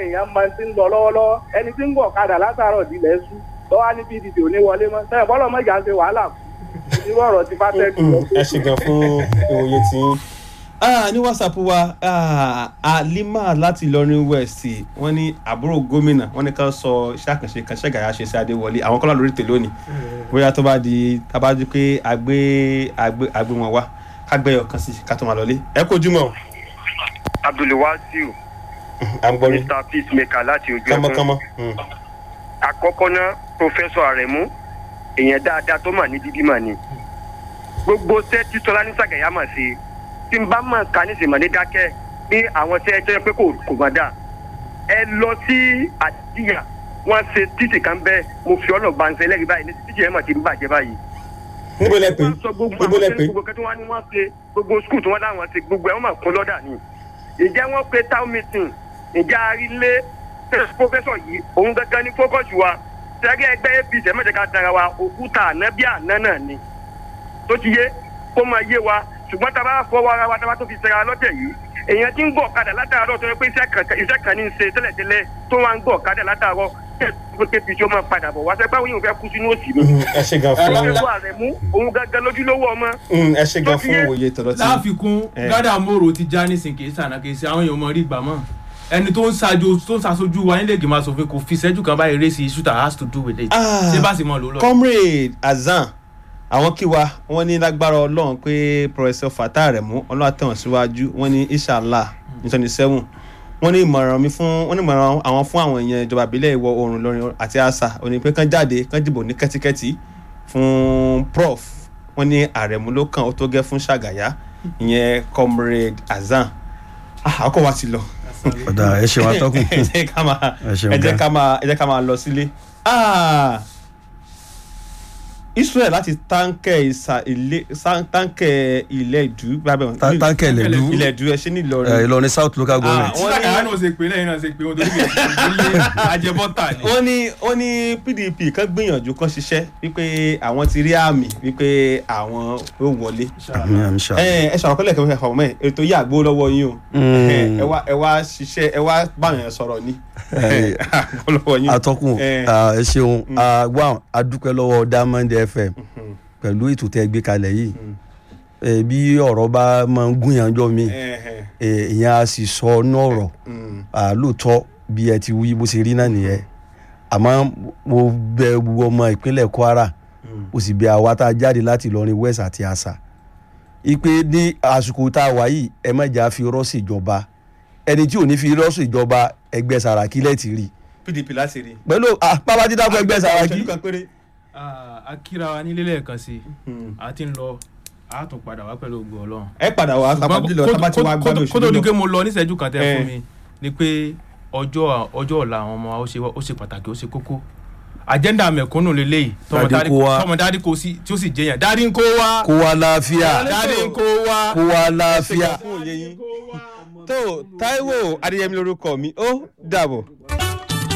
èèyàn máa ti ń lọ lọ́wọ́lọ́wọ́ ẹni tí ń gbọ̀ kadà látàárọ̀ dilẹ̀ sú lọ́wọ́ ní pdp ò ní wọlé mọ́ sẹ́yìn bọ́lọ̀ mọ́jà ń ṣe wàhálà kù irú ọ̀rọ̀ ti bá tẹ́lẹ̀ lọ. ẹ ṣe gan fún ìwòye tí yín. Ah, ní whatsapp wa ah, alima láti ìlọrin west wọn ní àbúrò gómìnà wọn ní ká sọ iṣẹ́ àkànṣe kan ṣẹgàyà ṣe sí adéwọlé àwọn kọlá lórí tèlé òní bóyá tó bá di tábàdí pé àgbé àgbé àgbé wọn wá kágbé ọkàn sí ká tó máa lọlé ẹ kó jùmọ̀ abdulwasiu à ń gbọ́ rí mr peacemaker láti ojú ẹkún kánmọ́kánmọ́ àkọ́kọ́ náà professor aremu èèyàn dáadáa tó mà ní bíbí mà ní gbogbo ṣẹ́ tí tọ́lá ní sàgẹ̀yà mà sí tí n bá mọ̀ ká ní sèmọ̀ ní dákẹ́ ní àwọn ṣẹ́ tó yẹ pé kò kò mọ̀ dà ẹ lọ sí àdìyà wọ́n ṣe títì kan bẹ́ẹ̀ mo fi ọ̀nà gbanṣẹ́ lẹ́rìí báyìí ní títì yẹn mà ti ń bàjẹ́ báyìí níbo lẹ pé wọ́n sọ gbogbo níbo lẹ àwọn pé gbogbo kẹ́tí wọ́n ní wọ́n ṣe gbogbo skul tí wọ́n dáhùn ṣe gbogbo ẹ̀ wọ́n máa kún lọ́dà ni. ìjẹ́ wọ́n pe town meeting ìjà arílé pọ́fẹ́sọ̀ yìí òun gangan ní fókọ̀sì wa sẹ́gẹ́ ẹgbẹ́ apc ẹ̀ mẹ́tẹ̀ẹ̀ká dára wa òkúta àná bí àná náà ni. tó ti yé kó máa yé wa ṣùgbọ́n tá a bá fọwọ́ ara wa tá a bá tó fi ṣẹra lọ́tẹ̀ yìí èèyàn ti ń gbọ́ ọ̀kadà látàárọ̀ tó yẹ pé iṣẹ́ kan- iṣẹ́ kan ní í ṣe tẹ́lẹ̀tẹ́lẹ̀ tó wá ń gbọ́ ọ̀kadà látàárọ̀ pé apc ó máa padà bọ̀ wá sẹ́gbẹ́ àwọn yìí ò fẹ́ kú sínú òsì mi. ẹ ṣe gan fún ọlọ́run ààrẹ mú òun gangan lójúlówó ọmọ ẹ ṣe gan fún ìwòye tọ̀dọ̀ tí láàfikún Eh. gádà mòrò ti já nísìn kì í sànà kì í ṣe àwọn èèyàn mọ rí gbà mọ ẹni tó ń ṣáájú tó ń ṣàṣojú wa nílé ìgbìmọ̀ asòfin kò fi ìṣẹ́jú kan báyìí race issue that has to do with it Ah. ṣé bá sì mọ lò lọ. comrade azan àwọn kí wa wọn ní lágbára ọlọrun pé professor fatah rẹmú ọlọ́run àtẹ̀wọ̀n síwájú wọn ní inshallah ní twenty seven wọn ní ìmọ̀ràn mi fún wọn ní ìmọ̀ràn àwọn fún àwọn èèyàn ìjọba ìbílẹ̀ ìwọ̀ oòrùn lọ́rin àti àṣà òní pé kán jáde kán dìbò ní kẹ́tíkẹ́tí fún prof wọn ní àrẹ̀mú ló kàn ó tó gẹ́ fún ṣàgàyà ìyẹn comrade azan ah àkọ́ wa ti lọ ọ̀dà ẹ ṣeun atọ́kùn ẹ jẹ́ ká máa Ẹ ṣeun ẹ jẹ́ gan. ká máa ẹ jẹ́ ká máa lọ sílé. Ah! israel láti táǹkẹ̀ ìsà ilé sá- táǹkẹ̀ ilẹ̀ ìdú gbàgbẹ́ wọn. Ta- táǹkẹ̀ ìlẹ̀dú ilẹ̀ ìdú ẹ ṣe ní ẹ, ìlọrin. ìlọrin south local government tí sàkàyà náà ṣe pé lẹ́yìn náà ṣe pé wọn torí kì í ṣe ajẹbọ́tà ni. wọ́n ní wọ́n ní pdp kan gbìyànjú kan ṣiṣẹ́ wípé àwọn ti rí àmì wípé àwọn ó wọlé. àmì àmì ṣá. ẹ ẹ sọ̀rọ̀ kọ́lẹ̀ kẹfẹ́ fọmọ ẹ ètò yìí àgbo lọ́wọ́ yín o Mm. ẹ wá ẹ wá ṣiṣẹ́ ẹ wá báyọ̀ yẹn sọ̀rọ̀ ni Ẹ, àgbo lọ́wọ́ yín o. atọ́kùn Eh. ah, ẹ ṣeun Ah, wá adúpẹ́ lọ́wọ́ diamond fm pẹ̀lú ètò tẹ́ gbé kalẹ̀ yìí Eh, bí ọ̀rọ̀ bá máa ń gúnyanjọ́ mi Eh, eh, eh, ìyẹn a sì sọ ọ́nà ọ̀rọ̀ mm. Ah, lóòótọ́ bí ẹ ti wí bó ṣe rí náà nìyẹn àmọ́ mo bẹ gbogbo ọmọ ìpínlẹ̀ kwara mo sì bẹ àwa tá a jáde láti ìlọrin west àti àṣà ipe ní àsìkò tá a wà yìí ẹ má jà fi rọ́ọ̀sì ìjọba ẹni tí ò ní fi rọ́ọ̀sì ìjọba ẹgbẹ́ sàràkí lẹ́ẹ̀tì rí pdp láti rí. pẹ̀lú ah, bàbá dídá fún ẹgbẹ́ sàràkí Ìṣẹ́jú kan péré. Ah, akíra wa nílé lẹ́ẹ̀kan sí i a ti ń lọ a tún padà wá pẹ̀lú ògùn ọlọ́run. ẹ padà wá tábàdì lọ tábà tí wàá gbádùn kó tó di pé òṣèlú lọ. mo lọ níṣẹ́jú kan tẹ́ Eh. fún mi ni pé ọjọ́ ọjọ́ ọ̀la àwọn ọmọ wa ó ṣe ó ṣe pàtàkì ó ṣe kókó agenda mẹ̀kúnnù lélẹ́yìí tọmọ Dádì dárí kó wá. tọmọ dárí kó sí tí ó sì jẹyàn dárí ń kó wá kó wa láàfíà dárí ń kó wá. kó wa láàfíà. fún òye yín. tó taiwo adéyẹmí lorúkọ mi ó dàbọ̀.